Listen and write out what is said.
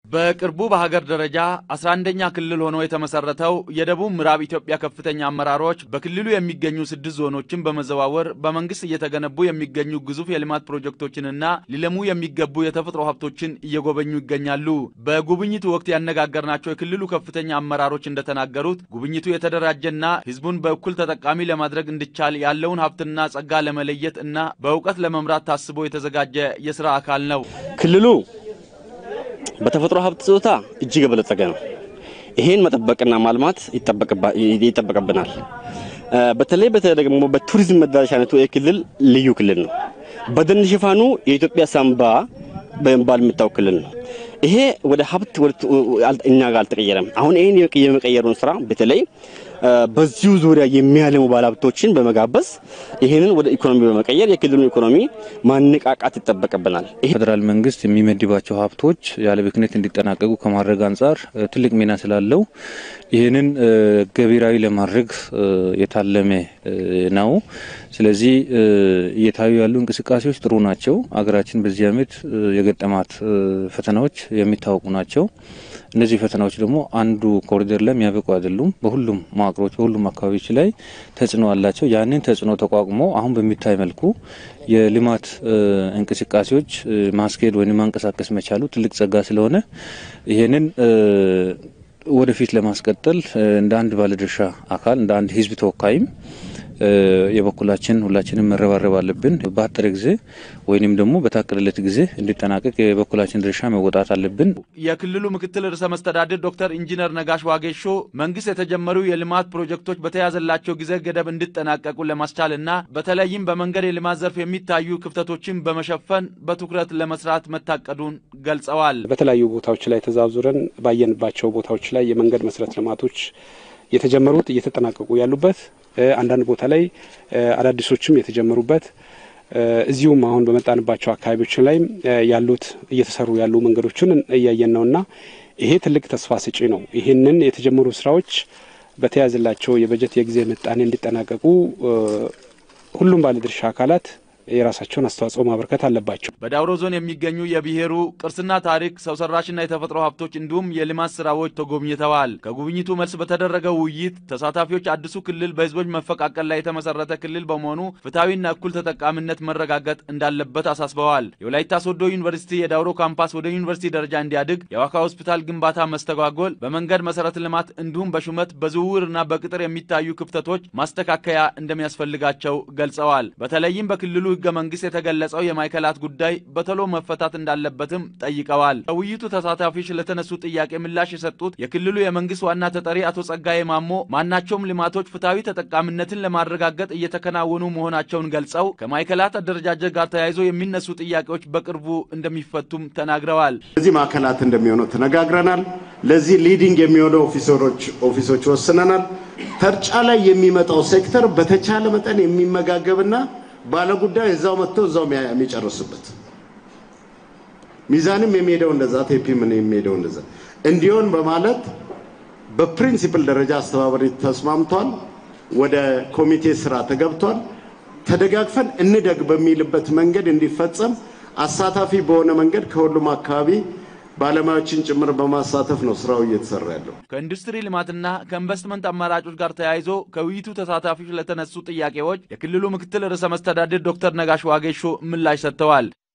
በቅርቡ በሀገር ደረጃ 11ኛ ክልል ሆኖ የተመሰረተው የደቡብ ምዕራብ ኢትዮጵያ ከፍተኛ አመራሮች በክልሉ የሚገኙ ስድስት ዞኖችን በመዘዋወር በመንግስት እየተገነቡ የሚገኙ ግዙፍ የልማት ፕሮጀክቶችንና ሊለሙ የሚገቡ የተፈጥሮ ሀብቶችን እየጎበኙ ይገኛሉ። በጉብኝቱ ወቅት ያነጋገርናቸው የክልሉ ከፍተኛ አመራሮች እንደተናገሩት ጉብኝቱ የተደራጀና ህዝቡን በእኩል ተጠቃሚ ለማድረግ እንዲቻል ያለውን ሀብትና ጸጋ ለመለየት እና በእውቀት ለመምራት ታስቦ የተዘጋጀ የስራ አካል ነው። ክልሉ በተፈጥሮ ሀብት ጾታ እጅግ የበለጸገ ነው። ይሄን መጠበቅና ማልማት ይጠበቅብናል። በተለይ በተለይ ደግሞ በቱሪዝም መዳረሻነቱ ይህ ክልል ልዩ ክልል ነው። በደን ሽፋኑ የኢትዮጵያ ሳምባ በመባል የሚታወቅ ክልል ነው። ይሄ ወደ ሀብት እኛ ጋር አልተቀየረም። አሁን ይህን የመቀየሩን ስራ በተለይ በዚሁ ዙሪያ የሚያለሙ ባለሀብቶችን በመጋበዝ ይህንን ወደ ኢኮኖሚ በመቀየር የክልሉን ኢኮኖሚ ማነቃቃት ይጠበቅብናል። ፌዴራል መንግስት የሚመድባቸው ሀብቶች ያለ ብክነት እንዲጠናቀቁ ከማድረግ አንጻር ትልቅ ሚና ስላለው ይህንን ገቢራዊ ለማድረግ የታለመ ነው። ስለዚህ እየታዩ ያሉ እንቅስቃሴዎች ጥሩ ናቸው። አገራችን በዚህ ዓመት የገጠማት ፈተናዎች የሚታወቁ ናቸው። እነዚህ ፈተናዎች ደግሞ አንዱ ኮሪደር ላይ የሚያበቁ አይደሉም። በሁሉም መዋቅሮች፣ በሁሉም አካባቢዎች ላይ ተጽዕኖ አላቸው። ያንን ተጽዕኖ ተቋቁሞ አሁን በሚታይ መልኩ የልማት እንቅስቃሴዎች ማስኬድ ወይም ማንቀሳቀስ መቻሉ ትልቅ ጸጋ ስለሆነ ይህንን ወደፊት ለማስቀጠል እንደ አንድ ባለድርሻ አካል እንደ አንድ ህዝብ ተወካይም የበኩላችን ሁላችንም መረባረብ አለብን። በአጠረ ጊዜ ወይንም ደግሞ በታቀደለት ጊዜ እንዲጠናቀቅ የበኩላችን ድርሻ መወጣት አለብን። የክልሉ ምክትል ርዕሰ መስተዳድር ዶክተር ኢንጂነር ነጋሽ ዋጌሾ መንግስት የተጀመሩ የልማት ፕሮጀክቶች በተያዘላቸው ጊዜ ገደብ እንዲጠናቀቁ ለማስቻል እና በተለይም በመንገድ የልማት ዘርፍ የሚታዩ ክፍተቶችን በመሸፈን በትኩረት ለመስራት መታቀዱን ገልጸዋል። በተለያዩ ቦታዎች ላይ ተዛዙረን ባየንባቸው ቦታዎች ላይ የመንገድ መሰረተ ልማቶች የተጀመሩት እየተጠናቀቁ ያሉበት አንዳንድ ቦታ ላይ አዳዲሶችም የተጀመሩበት እዚሁም አሁን በመጣንባቸው አካባቢዎች ላይ ያሉት እየተሰሩ ያሉ መንገዶችን እያየን ነውና ይሄ ትልቅ ተስፋ ሰጪ ነው። ይህንን የተጀመሩ ስራዎች በተያዘላቸው የበጀት የጊዜ ምጣኔ እንዲጠናቀቁ ሁሉም ባለድርሻ አካላት የራሳቸውን አስተዋጽኦ ማበርከት አለባቸው። በዳውሮ ዞን የሚገኙ የብሔሩ ቅርስና ታሪክ፣ ሰው ሰራሽና የተፈጥሮ ሀብቶች እንዲሁም የልማት ስራዎች ተጎብኝተዋል። ከጉብኝቱ መልስ በተደረገው ውይይት ተሳታፊዎች አዲሱ ክልል በህዝቦች መፈቃቀል ላይ የተመሰረተ ክልል በመሆኑ ፍትሐዊና እኩል ተጠቃሚነት መረጋገጥ እንዳለበት አሳስበዋል። የወላይታ ሶዶ ዩኒቨርሲቲ የዳውሮ ካምፓስ ወደ ዩኒቨርሲቲ ደረጃ እንዲያድግ፣ የዋካ ሆስፒታል ግንባታ መስተጓጎል፣ በመንገድ መሰረተ ልማት እንዲሁም በሹመት በዝውውርና በቅጥር የሚታዩ ክፍተቶች ማስተካከያ እንደሚያስፈልጋቸው ገልጸዋል። በተለይም በክልሉ ህገ መንግስት የተገለጸው የማዕከላት ጉዳይ በቶሎ መፈታት እንዳለበትም ጠይቀዋል። ከውይይቱ ተሳታፊዎች ለተነሱ ጥያቄ ምላሽ የሰጡት የክልሉ የመንግስት ዋና ተጠሪ አቶ ጸጋዬ ማሞ ማናቸውም ልማቶች ፍትሐዊ ተጠቃሚነትን ለማረጋገጥ እየተከናወኑ መሆናቸውን ገልጸው ከማዕከላት አደረጃጀት ጋር ተያይዞ የሚነሱ ጥያቄዎች በቅርቡ እንደሚፈቱም ተናግረዋል። እዚህ ማዕከላት እንደሚሆነው ተነጋግረናል። ለዚህ ሊዲንግ የሚሆነው ኦፊሰሮች ኦፊሶች ወስነናል። ተርጫ ላይ የሚመጣው ሴክተር በተቻለ መጠን የሚመጋገብና ባለጉዳዩ እዛው መጥቶ እዛው የሚጨርስበት ሚዛንም የሚሄደው እንደዛ ቴፒም የሚሄደው እንደዛ እንዲሆን በማለት በፕሪንሲፕል ደረጃ አስተባባሪ ተስማምቷል። ወደ ኮሚቴ ስራ ተገብቷል። ተደጋግፈን እንደግ በሚልበት መንገድ እንዲፈጸም አሳታፊ በሆነ መንገድ ከሁሉም አካባቢ ባለሙያዎችን ጭምር በማሳተፍ ነው ስራው እየተሰራ ያለው። ከኢንዱስትሪ ልማትና ከኢንቨስትመንት አማራጮች ጋር ተያይዞ ከውይይቱ ተሳታፊዎች ለተነሱ ጥያቄዎች የክልሉ ምክትል ርዕሰ መስተዳድር ዶክተር ነጋሽ ዋጌሾ ምላሽ ሰጥተዋል።